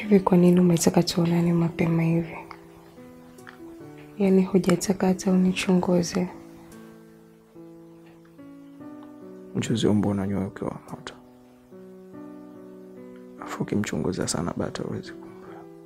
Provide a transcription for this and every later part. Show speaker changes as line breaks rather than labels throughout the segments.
Hivi kwa nini umetaka tuonane mapema hivi? Yaani hujataka hata unichunguze?
Mchuzi umbo unanywa ukiwa wa moto, afu ukimchunguza sana bata huwezi kumla.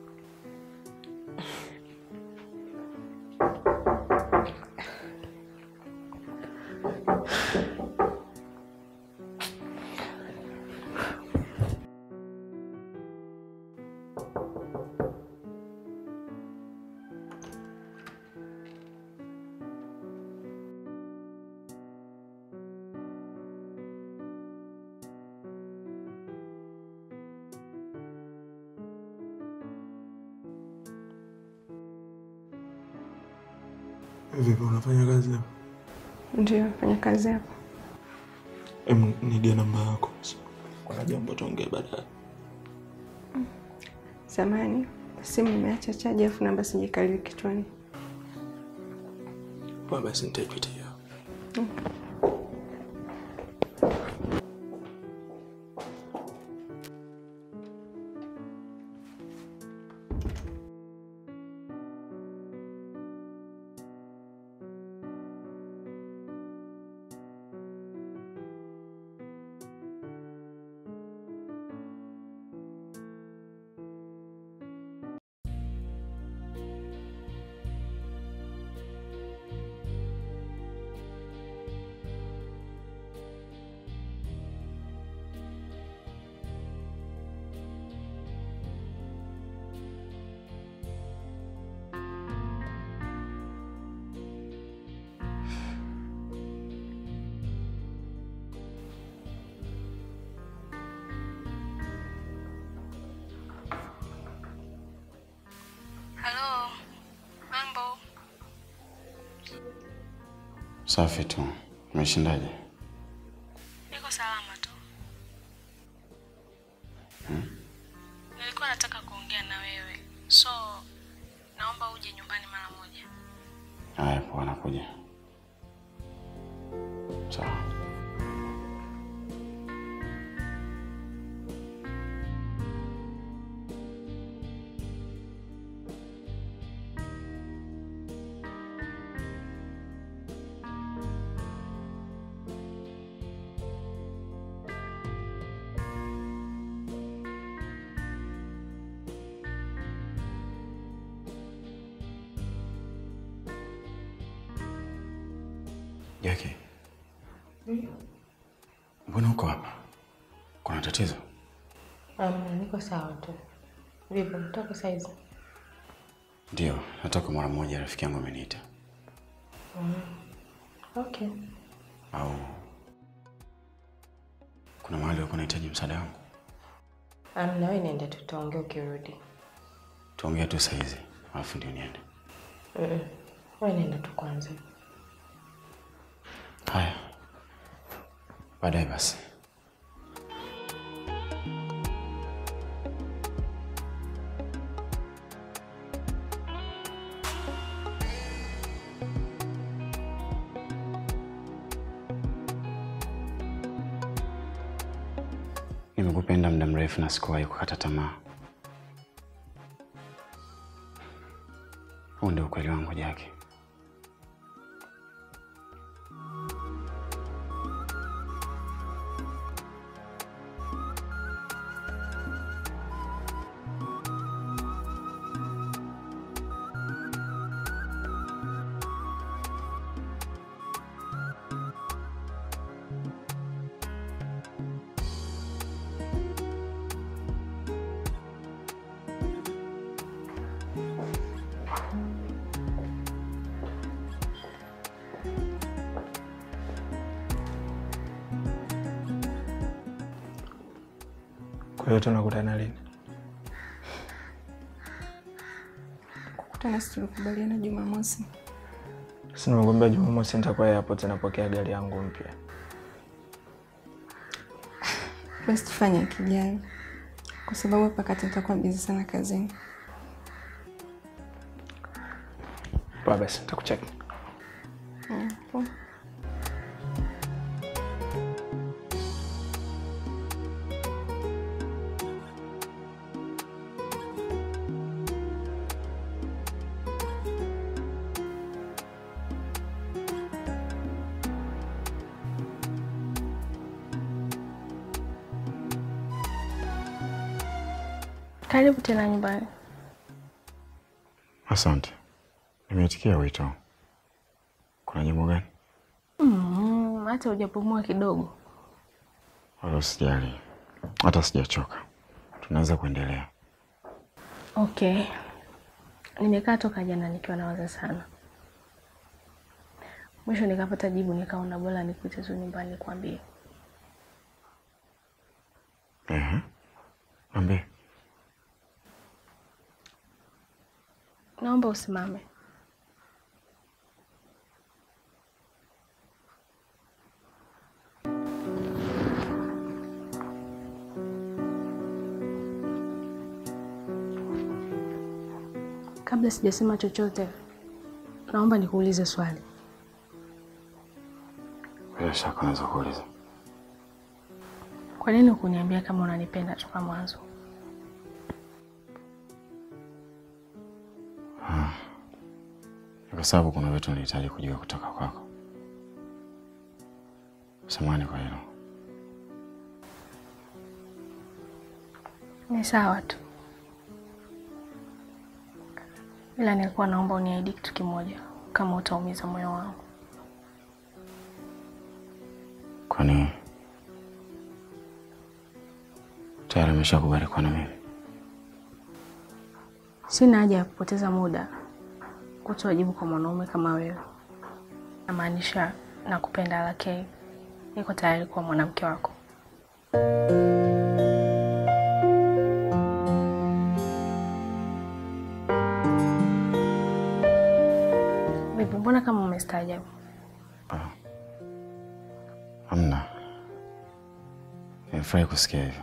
Vipi, unafanya kazi hapa?
Ndio, fanya kazi hapa.
Em, nige namba yako, kuna jambo tuongee baadaye.
Samani, simu imeacha chaji afu namba sijikalili kichwani.
Poa, basi nitaipitia.
Halo, mambo?
Safi tu. Umeshindaje?
Niko salama tu. Nilikuwa nataka kuongea na wewe, so naomba uje nyumbani mara moja.
Haya, poa, nakuja. Sawa. Jackie. Mbona uko hapa? Kuna tatizo?
Amna, niko sawa tu. Vipi, mtoka saizi?
Ndio, natoka mara moja, rafiki yangu ameniita.
Okay.
Au kuna mahali uko unahitaji msaada wangu?
Amna, wewe nenda tu, tutaongea ukirudi.
Tuongee tu saa hizi, alafu ndio niende.
Mm. Wewe nenda tu kwanza.
Haya, baadaye basi. Nimekupenda muda mrefu na sikuwahi kukata tamaa. Huu ndio ukweli wangu, Jackie.
Kwa hiyo tunakutana lini?
Kukutana si tulikubaliana Jumamosi.
Si nimekwambia Jumamosi nitakuwa airport napokea gari yangu mpya.
Basi tufanye kijayo, kwa sababu hapa kati nitakuwa bizi sana kazini.
Poa, basi nitakucheki.
Mm, poa. Karibu tena nyumbani.
Asante, nimeitikia wito. Kuna jambo gani?
Mm, hata hujapumua kidogo.
Wala usijali, hata sijachoka. Tunaweza kuendelea.
Okay, nimekaa toka jana nikiwa nawaza sana, mwisho nikapata jibu, nikaona bora nikuite tu nyumbani nikwambie.
Ehe, niambie.
Naomba usimame. Kabla sijasema chochote, naomba nikuulize swali.
Bila shaka unaweza kuuliza.
Kwa nini hukuniambia kama unanipenda toka mwanzo?
Ni kwa sababu kuna vitu nilihitaji kujua kutoka kwako. Samahani kwa hilo.
Ni sawa tu, ila nilikuwa naomba uniahidi kitu kimoja, kama utaumiza moyo wangu.
Kwani tayari ameshakubali kuwa na mimi?
Sina haja ya kupoteza muda kutoa jibu kwa mwanaume kama wewe. Namaanisha nakupenda, lakini niko tayari kuwa mwanamke wako. Vipi, mbona kama umestaajabu?
Hamna. Nimefurahi kusikia hivyo.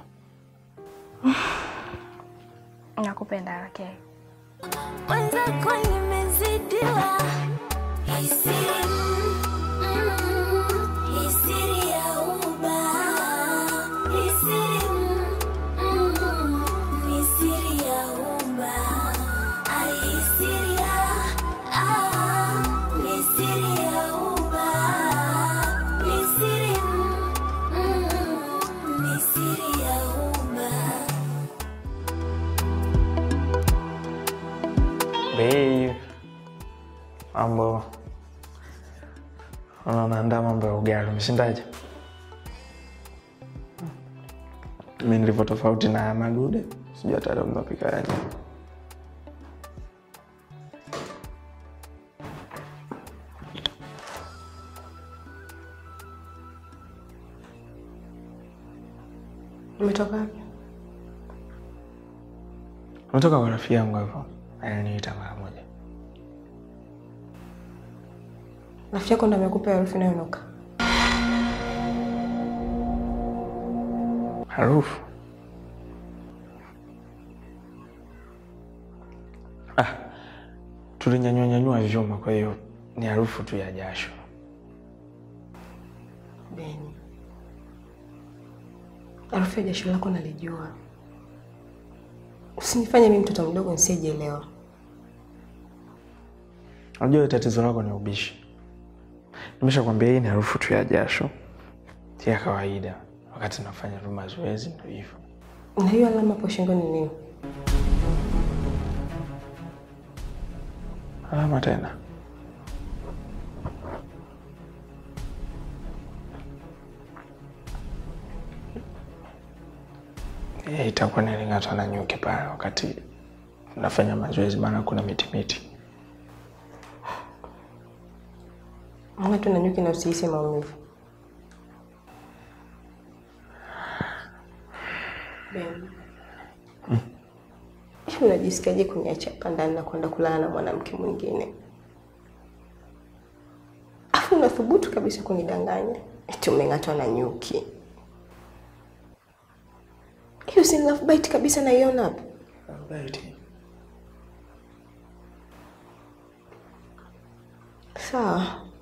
Nakupenda, lakini
Mwenzako nimezidiwa hisia, mm, hisia ya uba, hisia, mm, hisia ya uba, ai hisia, ah, hisia ya uba, hisia, mm, hisia ya uba.
Babe, mambo. Ona naandaa mambo ya ugali, umeshindaje? Mi nilivyo tofauti na Madude, sijui hata leo mnapika yaje.
Umetoka wapi?
Umetoka kwa rafiki yangu hivyo, aliniita mara moja.
Rafiki yako ndo amekupa harufu inayonuka?
Harufu ah, tulinyanyua nyanyua vyuma, kwa hiyo ni harufu tu ya jasho.
Beni, harufu ya jasho lako nalijua. Usinifanye mimi mtoto mdogo nisiyejielewa.
Unajua tatizo lako ni ubishi. Nimeshakwambia hii ni harufu tu ya jasho ya kawaida, wakati nafanya tu mazoezi, ndo hivyo.
Na hiyo alama hapo shingoni ni nini?
Alama tena Eh, itakuwa niling'atwa na nyuki pale wakati nafanya mazoezi, maana kuna miti miti.
Mwana tu na nyuki na usihisi maumivu. Beni, hivi unajisikiaje kuniacha hapa ndani na kwenda kulala na mwanamke mwingine? Afu unathubutu kabisa kunidanganya eti umeng'atwa na nyuki. Hiyo si love bite kabisa, naiona hapo. Sawa,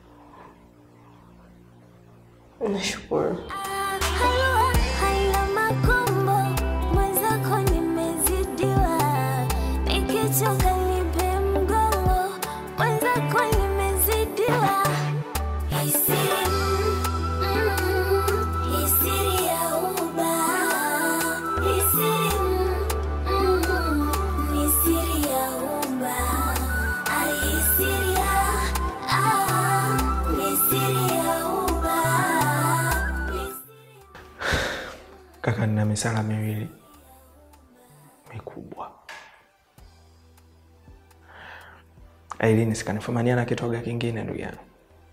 nashukuru.
Halua haina makombo, mwenzako nimezidiwa, nikichoka nipe mgongo, mwenzako nimezidiwa. Hisia, mm, hisia ya uba, hisia, mm,
misala miwili mikubwa. Ailini sikanifumania na kitoga kingine, ndugu yangu.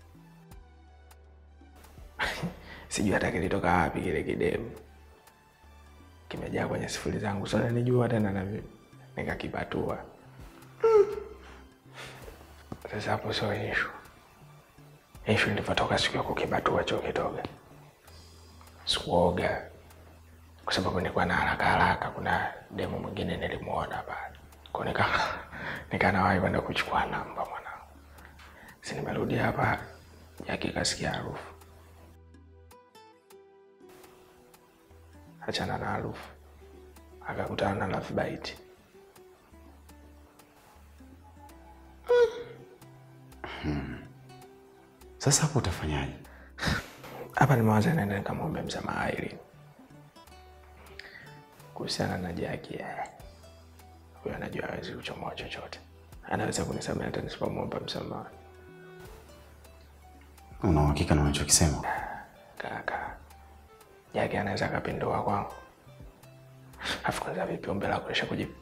Sijui hata kilitoka wapi kile kidemu, kimejaa kwenye sifuri zangu, so nijua tena na mimi nikakipatua. Sasa hapo sio ishu. Ishu nilivyotoka siku ya kukibatua cho kitoga, sikuoga kwa sababu nilikuwa na haraka haraka. Kuna demu mwingine nilimuona pale, kwa nika nikanawahi kwenda kuchukua namba mwanangu. Si nimerudi hapa, Jaki kasikia harufu. Achana na harufu, akakutana na love bite.
Sasa hapo utafanyaje?
Hapa nimewaza nenda nikamwombe msamaha Irene kuhusiana na Jaki. eh, Huyo anajua hawezi kuchomoa chochote, anaweza kunisamehe hata nisipomwomba msamaha.
Una uhakika na unachokisema?
Kaka, Jaki anaweza akapindua kwangu. Afu kwanza vipi ombi lako lisha kujibu?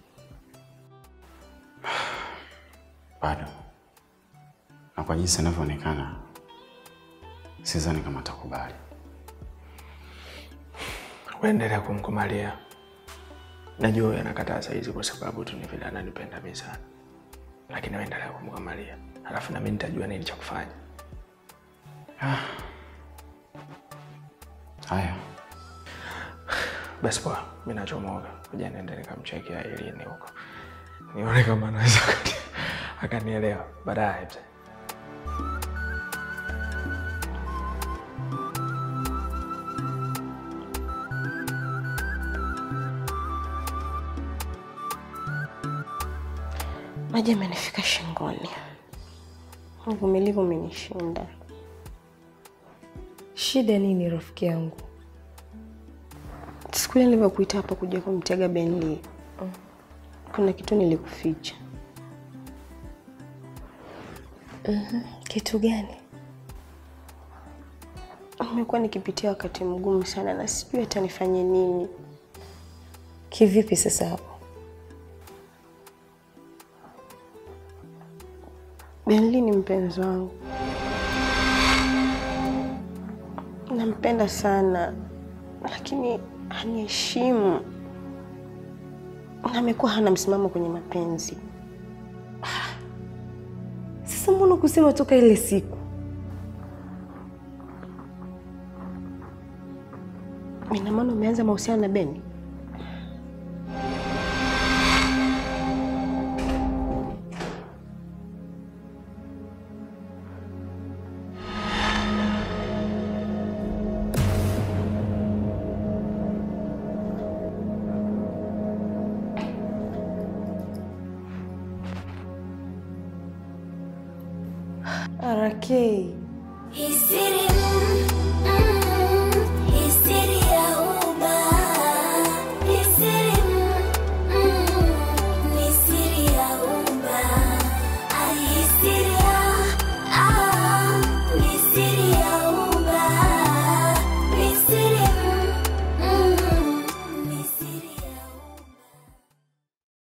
Bado. Na kwa jinsi inavyoonekana, sidhani kama atakubali.
Uendelea kumkumalia. Najua huyo anakataa saizi kwa sababu tu ni vile ananipenda mimi sana, lakini uendelea kumkumalia, halafu nami nitajua nini cha kufanya.
Haya,
Basi poa, mi nachomoka, kuja niende nikamchekia Irene huko, nione kama anaweza akani- akanielewa baadaye. mzee.
Maji amenifika shingoni, uvumilivu umenishinda.
Shida nini rafiki yangu?
Siku ile nilivyokuita hapa kuja kumtega Benly, kuna kitu nilikuficha.
Kitu gani?
Nimekuwa nikipitia wakati mgumu sana na sijui hata nifanye nini.
Kivipi sasa hapo?
Benly ni mpenzi wangu, nampenda sana, lakini haniheshimu na amekuwa hana msimamo kwenye mapenzi.
Sasa mbona kusema toka ile siku?
Ina maana umeanza mahusiano na Beni?
RK.
Hii siri